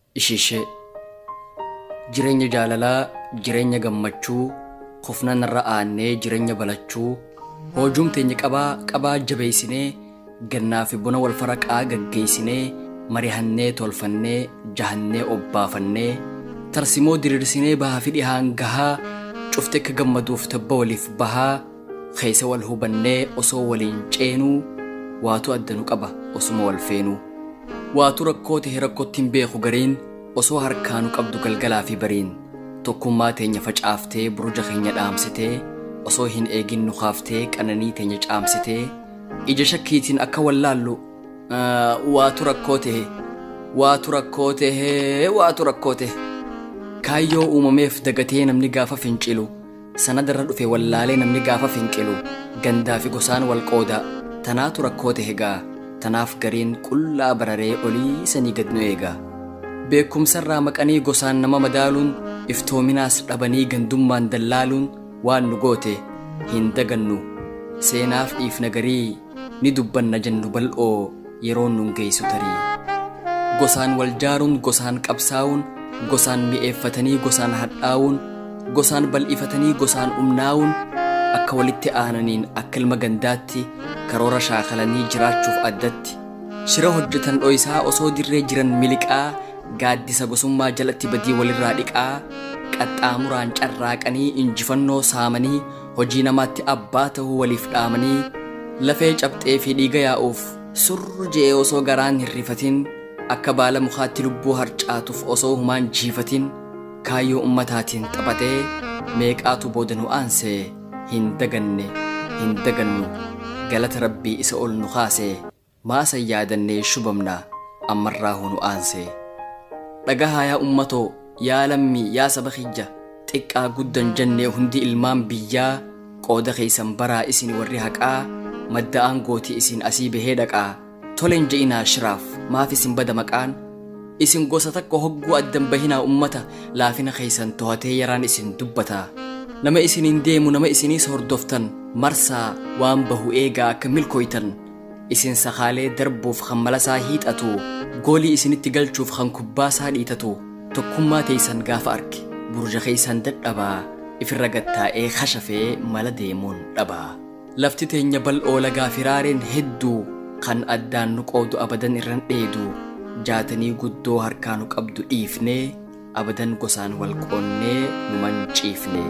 Ishishee Jireenya jaalalaa, jireenya gammachuu, kufnan irra aannee jireenya balachuu, hoojuum teenya qabaa qabaa jabeessinee, gannaa fi buna wal faraqaa gaggeessinee, marihannee tolfannee, jahannee obbaafannee, tarsimoo diriirsinee bahaa fi dhihaan gahaa, cufte akka gammaduuf tabba waliif bahaa, keessa wal hubannee osoo waliin ceenuu, waatu addanu qaba osuma wal feenuu. Waatu rakkoo ta'e rakkootti hin beeku gariin osoo harkaanu qabdu galgalaa fi bariin tokkummaa teenya facaaftee buruja keenya dhaamsitee osoo hin eegin nu kaaftee qananii teenya caamsitee ija shakkiitiin akka wallaallu waatu rakkoo ta'e waatu rakkoo ta'e waatu rakkoo ta'e kaayyoo uumameef dagatee namni gaafa fincilu sanadarra dhufe wallaalee namni gaafa finqilu gandaa fi gosaan wal qooda tanaatu rakkoo ta'e gaa tanaaf gariin qullaa bararee olii sanii gad nu eega. Beekumsarraa maqanii gosaan nama madaaluun iftoominaas dhabanii gandummaan dallaaluun waan nu goote hin dagannu seenaaf dhiifna garii ni dubbanna jennu bal'oo yeroon nun geessu tarii. Gosaan wal jaaruun gosaan qabsaa'uun gosaan mi'eeffatanii gosaan hadhaa'uun gosaan bal'ifatanii gosaan umnaa'uun akka walitti aananiin akka ilma gandaatti karoora shaakalanii jiraachuuf addatti shira hojjetan dho'isaa osoo dirree jiran miliqaa gaaddisa gosummaa jalatti badii walirraa dhiqaa qaxxaamuraan carraaqanii injifannoo saamanii hojii namaatti abbaa ta'uu waliif dhaamanii lafee cabxee fi dhiiga yaa'uuf surru je'ee osoo garaan hin rifatin akka baala mukaatti lubbuu harcaatuuf osoo humaan jiifatin kaayyoo ummataatiin xaphatee meeqaatu booda nu aansee hin daganne hin dagannu galata rabbii isa ol nu kaase maasan yaadannee shubamna ammarraa hunu aanse dhagahaa yaa ummatoo yaa lammii yaa saba kiyya xiqqaa guddan jennee hundi ilmaan biyyaa qooda keeysan baraa isin warri haqaa madda aangootii isin asii bahee dhaqaa tolen je'inaa shiraaf maaf isin bada maqaan isin gosa takka hogguu addan bahinaa ummata laafina keeysan to'atee yaraan isin dubbata nama isiniin deemu nama isiniis hordoftan marsaa waan bahu eegaa akka milkooytan isin sakaalee darbuuf kan malasaa hiixatu goolii isinitti galchuuf kan kubbaasaa dhiitatu tokkummaa teeysan gaafa arge burja keeysan dadhabaa ifirra gattaa'ee kashafee mala deemuun dhabaa lafti teenya bal'oo lagaa firaareen hedduu kan addaan nu qoodu abadan irran dheedu jaatanii guddoo harkaa nu qabdu dhiifnee abadan gosaan wal qoonnee nu manciifne.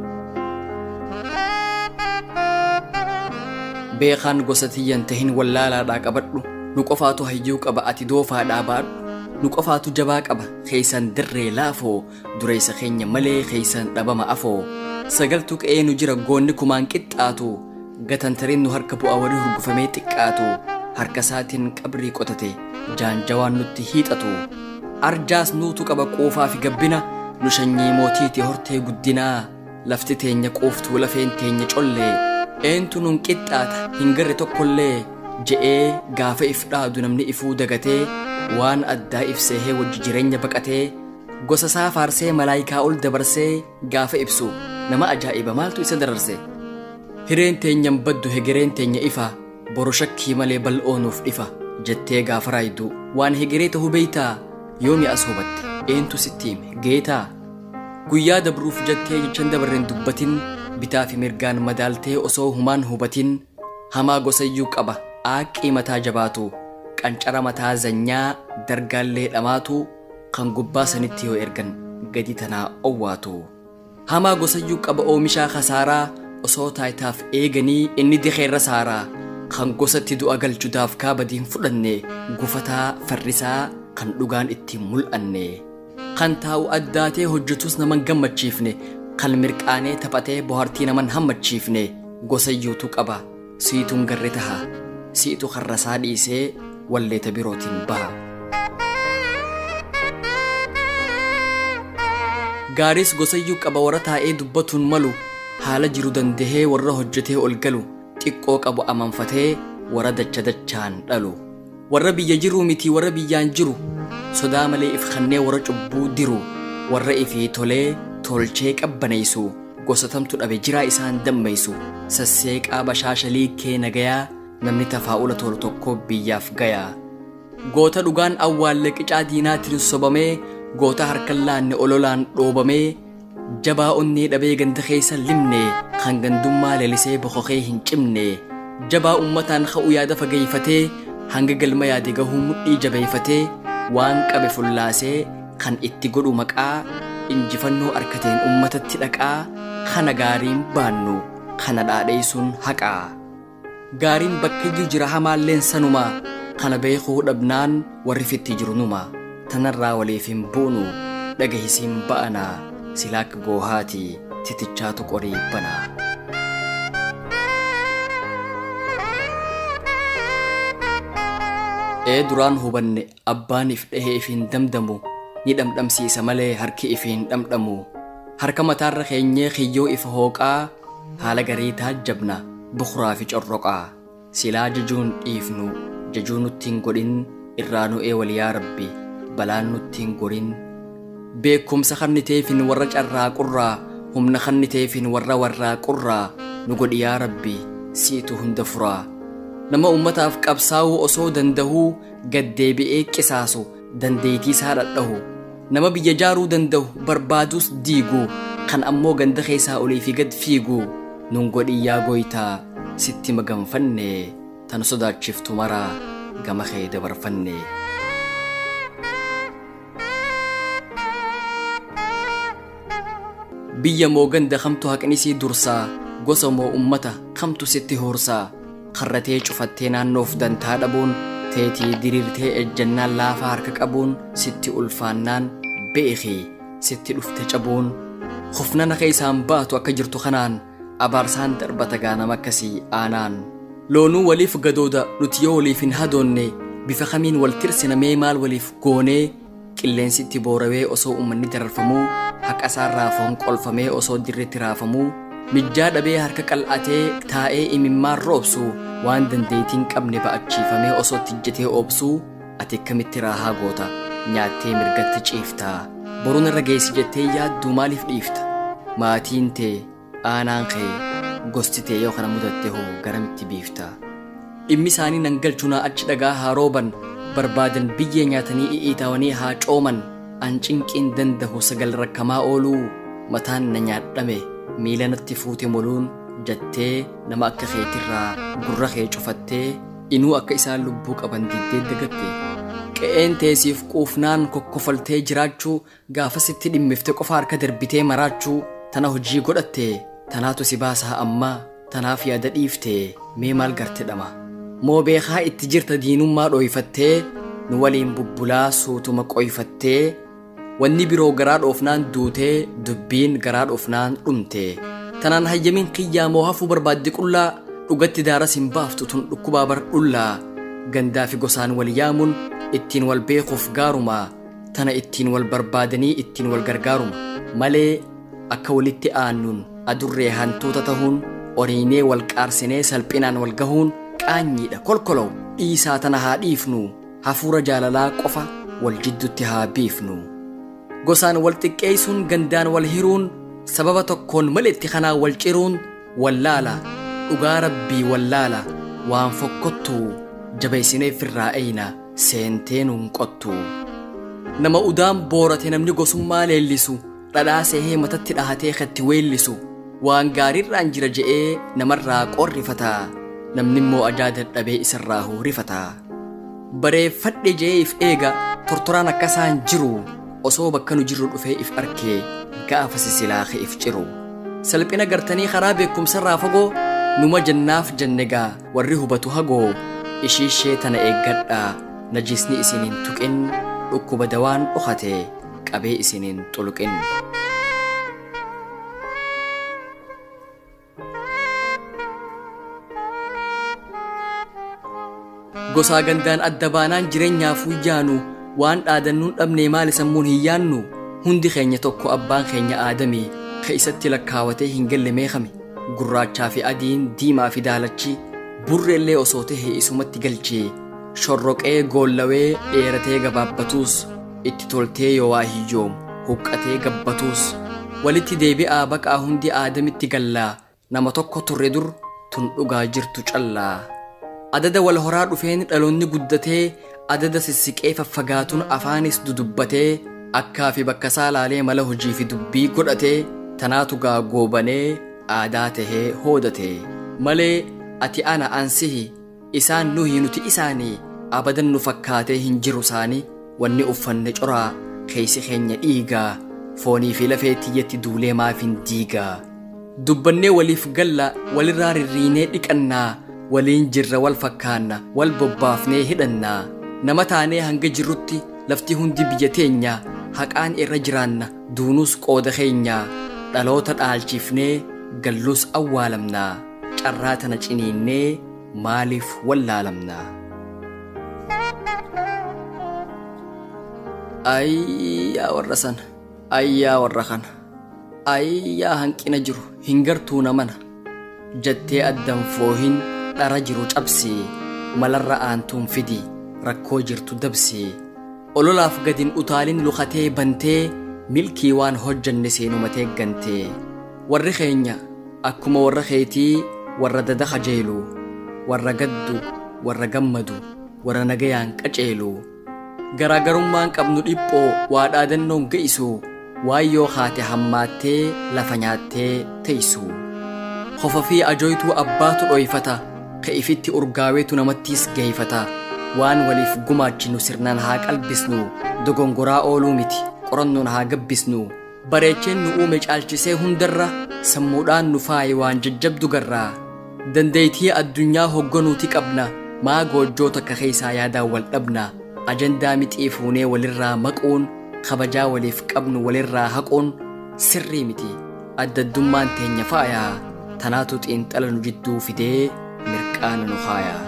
beekaan gosa tiyyan tahin wallaalaadhaa qabadhu nu qofaatu hayyuu qaba ati doofaadhaa baadhu nu qofaatu jabaa qaba keeysan dirree laafoo dureessa keenya malee keeysan dhabama afoo sagaltu qe'ee nu jira goonni kumaan qixxaatu gatantarin nu harka bu'a warri hurgufamee xiqqaatu harka isaatiin qabrii qotate jaanjawaan nutti hiixatu arjaas nuutu qaba quufaa fi gabbina nu shanyii mootiiti hortee guddinaa lafti teenya quuftuu lafeen teenya collee eentu nun qixxaata hin garre tokkollee je'ee gaafa if dhaadu namni ifuu dagatee waan addaa ibsee wajji jireenya baqatee gosa isaa faarsee malaayikaa ol dabarsee gaafa ibsu nama ajaa'iba maaltu isa dararse hireen teenyan baddu hegereen teenya ifa boru shakkii malee bal'oonuuf dhifa jettee gaafa raaydu waan hegeree ta'uu beeytaa yoomi as hubatte eentu sitti hime geetaa guyyaa dabruuf jettee jechan dabarreen dubbatin bitaa fi mirgaan madaaltee osoo humaan hubatin hamaa gosayyuu qaba aaqii mataa jabaatu qancara mataa zanyaa dargaallee dhamaatu kan gubbaa sanitti yoo ergan gadi tanaa owwaatu hamaa gosayyuu qaba oomishaa kasaaraa osoo taayitaaf eeganii inni dikeerra saaraa kan gosatti du'a galchuudhaaf kaabadiin fudhanne gufataa farrisaa kan dhugaan ittiin mul'anne kan taa'u addaatee hojjetus naman gammachiifne kan mirqaanee taphatee bohaartii naman hammachiifne gosayyuutu qaba siituun garre taha siitu karrasaa dhiisee walleeta birootiin baha. Gaaris gosayyuu qaba warra taa'ee dubbatuun malu haala jiru dandahee warra hojjetee ol galu xiqqoo qabu amanfatee warra dacha dachaan dhalu. Warra biyya jiruu miti warra biyyaan jiru sodaa malee if kannee warra cubbuu diru warra ifii tolee tolchee qabbaneessu gosatamtu dhabe jiraa isaan dammeessu sasseeqaa bashaashalii kee nagayaa namni tafaa'ula tolu tokko biyyaaf gayaa goota dhugaan awwaallee qicaa diinaatiin sobamee goota harkan laanne ololaan dhoobamee jabaa onnee dhabee ganda keessa limne kan gandummaa leelisee bokokee hin cimne jabaa ummataan ka'u yaada fageeyfatee hanga galma yaade gahuu mudhii jabeeyfatee waan qabe fullaasee kan itti godhu maqaa injifannoo arkateen ummatatti dhaqaa kana gaariin baannu kana dhaadheessuun haqaa gaariin bakkiyyuu jira hamaalleen sanuma kana beekuu dhabnaan warri fitti jiru numa tanarraa waliif hin buunu dhagahisiin ba'anaa silaa akka goohaati titichaatu qorii banaa. ee duraan hubanne abbaan if dhahee if hin damdamu ni dhamdhamsiisa malee harki if hin dhamdhamu harka mataarra keenyee kiyyoo ifa hooqaa haala garii taajjabna bukuraa fi corroqaa silaa jajuun dhiifnu jajuu nutti hin godhin irraa nu'ee waliyaa rabbi balaan nutti hin gorin beekumsa kanniteefin warra carraaqurraa humna kanniteefin warra warraaqurraa nu godhi yaa rabbi siitu hunda furaa nama ummataaf qabsaa'uu osoo dandahuu gaddeebi'ee qisaasu dandeetii isaa dhadhahu nama biyya jaaruu danda'u barbaaduus diiguu kan ammoo ganda keessaa olii fi gad fiiguu nun godhi yaa gooytaa sitti maganfanne tan sodaachiftu maraa gama kee dabarfanne. biyya moo ganda kamtu haqnisii dursaa gosa moo ummata kamtu sitti horsaa karratee cufattee naannoof dantaa dhabuun teetii diriirtee ejjannaan laafaa harka qabuun sitti ulfaannaan beekii sitti dhufte cabuun hufnana isaan baatu akka jirtu kanaan abaarsaan darbata gaanama akkasii aanaan loonuu waliif gadooda nuti yoo waliif hin hadoonne bifa kamiin wal tirsina mee maal waliif goonee qilleensitti boorawee osoo ummanni dararfamuu haqasaa raafoon qolfamee osoo dirretti raafamuu mijjaa dhabee harka qal'atee taa'ee imimmaan roobsu waan dandeetiin qabne ba'achiifamee osoo tijjetee oobsuu ati akkamitti raahaa goota nyaattee mirgatti ciiftaa boruun irra geessi jettee yaadduu maaliif dhiifta maatiin tee aanaan kee gosti tee yoo kana mudatte hoo garamitti biifta dhimmi isaanii nan galchunaa achi dhagaa haa rooban barbaadan biyyee nyaatanii i'itaawanii haa cooman an cinqiin dandahu sagal rakkamaa ooluu mataan na nyaadhame miila natti fuute moluun jettee nama akka keetirraa gurra kee cufattee inuu akka isaan lubbuu qaban diddee dagatte qe'een teesiif quufnaan kokkofaltee jiraachuu gaafasitti dhimmifte qofa harka darbitee maraachuu tana hojii godhatte tanaatu si baasaa ammaa tanaaf yaada dhiifte mee maal garte dhama moo beekaa itti jirta diinummaa dhooyfattee nu waliin bubbulaa suutuma qoyfattee wanni biroo garaa dhoofnaan duutee dubbiin garaa dhoofnaan dhumte tanaan hayyamiin kiyyaa moo hafuu barbaadde qullaa dhugatti daaras hin baaftu tun dhukkubaa bar dhullaa gandaa fi gosaan wal yaamuun ittiin wal beekuuf gaaruma tana ittiin wal barbaadanii ittiin wal gargaaruma malee akka walitti aannuun adurree hantuuta tahuun oriinee wal qaarsinee salphinaan wal gahuun qaanyiidha kolkolow dhiisaa tana haa dhiifnu hafuura jaalalaa qofa wal jiddutti haa biifnu gosaan wal xiqqeessuun gandaan wal hiruun sababa tokkoon malitti kanaa wal ciruun wallaala dhugaa rabbii wallaala waan fokkottuu jabeessinee firraa eeyna seentee nuun qottu nama udaan boorate namni gosummaa leellisu dhadhaa seehee matatti dhahatee katti weellisu waan gaariirraan jira je'ee namarraa qorrifata namni immoo ajaa dadhabee isarraa huurifata bareeffadhe je'ee if eega tortoraan akkasaan jiru osoo bakka nu jirru dhufee if arkee gaafa sisilaahe if ciru salphina gartanii karaa beekumsarraa fagoo numa jannaaf jannegaa warri hubatu hagoo ishiishee tana eeggadhaa najisni isiniin tuqin dhukkuba dawaan dhokate qabee isiniin xuluqin. gosaa gandaan adda baanaan jireenyaaf huyyaanu waan dhaadannuun dhabnee maali sammuun hin yaannu hundi keenya tokko abbaan keenya aadamee ka isatti lakkaawatee hin galle meeqame gurraachaa fi adiin diimaa fi daalachi burreellee osoo tahee isumatti galchee shorroqee goollawee dheeratee gabaabbatuus itti toltee yoo waa hiyyoom huqqatee gabbatuus walitti deebi'aa baqaa hundi aadamitti gallaa nama tokko turre dur tun dhugaa jirtu callaa adada wal horaa dhufeen dhaloonni guddatee adada sissiqee faffagaatuun afaanis dudubbatee akkaa fi bakka isaa laalee mala hojii fi dubbii godhatee tanaatu gaa goobanee aadaa tahee hoodate malee ati ana ansihi isaan nuhi nuti isaanii abadan nu fakkaatee hin jiru isaanii wanni uffanne coraa keeysi keenya dhiigaa foonii fi lafee tiyyatti duulee maaf hin diigaa dubbannee waliif galla walirraa rirriinee dhiqannaa waliin jirra wal fakkaanna wal bobbaafnee hidhannaa nama taanee hanga jirrutti lafti hundi biyya teenya haqaan irra jiraanna duunus qooda keenya dhaloota dhaalchifnee gallus awwaalamnaa carraa tana ciniinnee maaliif wallaalamnaa ayyaa warra sana ayyaa warra kana ayyaa hanqina jiru hin gartuu namana jettee addan foohin dhara jiru cabsii malarra aantuun fidi rakkoo jirtu dabsii ololaaf gadin utaalin lukatee bantee milkii waan hojjanne seenumatee gantee warri keenya akkuma warra keetii warra dada kajeelu warra gaddu warra gammadu warra nagayaan qaceelu garaagarummaan qabnu dhiphoo waa dhaadannoon ga'isu waan yoo haate hammaattee lafa nyaattee teeysu hofa fi ajooytuu abbaatu dhoyfata ka ifitti urgaaweetu namattiis geeyfata waan waliif gumaachinu sirnaan haa qalbisnu dogongoraa ooluu miti qorannoon haa gabbisnu bareecheen nu uume caalchisee hundarra sammuudhaan nu faaye waan jajjabdu garraa dandeeytii addunyaa hogganuuti qabna maa goojjoo takka keeysaa yaadaan wal dhabna ajandaa mixii fuunee walirraa maquun kabajaa waliif qabnu walirraa haquun sirrii miti addaddummaan teenya faayaa tanaatu xiinxala nu jidduu fidee mirqaana nu haayaa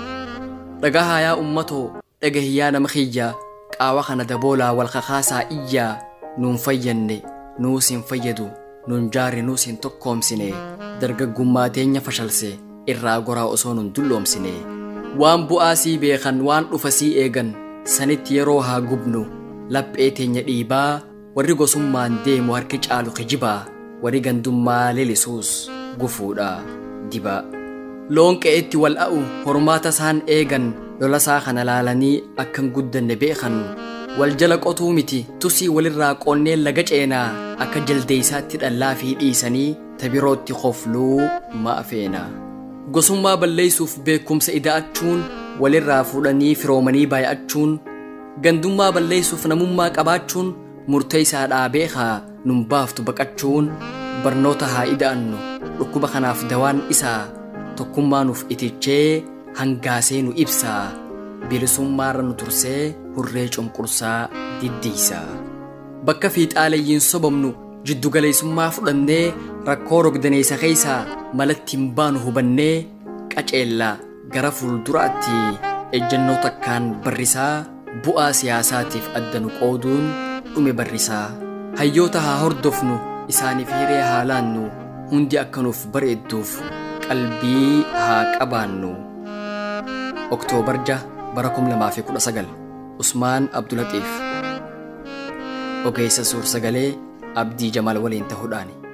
dhagahaa yaa ummatoo dhagahiyyaa nama kiyyaa qaawa kana daboolaa wal kakaasaa iyyaa nuun fayyanne nuus hin fayyadu nuun jaare nuus hin tokkoomsine dargaggummaa teenya fashalse irraa goraa osoo nun dulloomsine waan bu'aa sii beekan waan dhufa sii eegan sanitti yeroo haa gubnu laphee teenya dhiibaa warri gosummaan deemu harki caalu kijibaa warri gandummaa leelisuus gufuudha dibaa loon qe'etti wal a'u hormaata isaan eegan lola isaa kana laalanii akkan guddanne beekan wal jala qotuu miti tusii walirraa qoonnee laga ceenaa akka jaldeeysaatti dhallaa fi dhiisanii tabirootti qofluu ma'a feena gosummaa balleeysuuf beekumsa ida'achuun walirraa fuudhanii firoomanii baay'achuun gandummaa balleeysuuf namummaa qabaachuun murteeysaadhaa beekaa nun baaftu baqachuun barnoota haa ida'annu dhukkuba kanaaf dawaan isaa tokkummaa nuuf itichee hangaasee nu ibsaa bilisummaarra nu tursee hurree cunqursaa diddiisaa bakka fiixaaleyyiin sobamnu jiddugaleessummaa fudhannee rakkoo rogdaneessa keeysaa malatti hin baanu hubannee qaceellaa gara fuulduraatti ejjennoo takkaan barrisaa bu'aa siyaasaatiif adda nu qooduun dhume barrisaa hayyoota haa hordofnu isaaniif hiree haa laannu hundi akka nuuf bareedduuf qalbii haa qabaannu oktoobar 6 bara 2019 usmaan abdulatiif ogeessa suur sagalee abdii jamaal waliin ta'uudhaani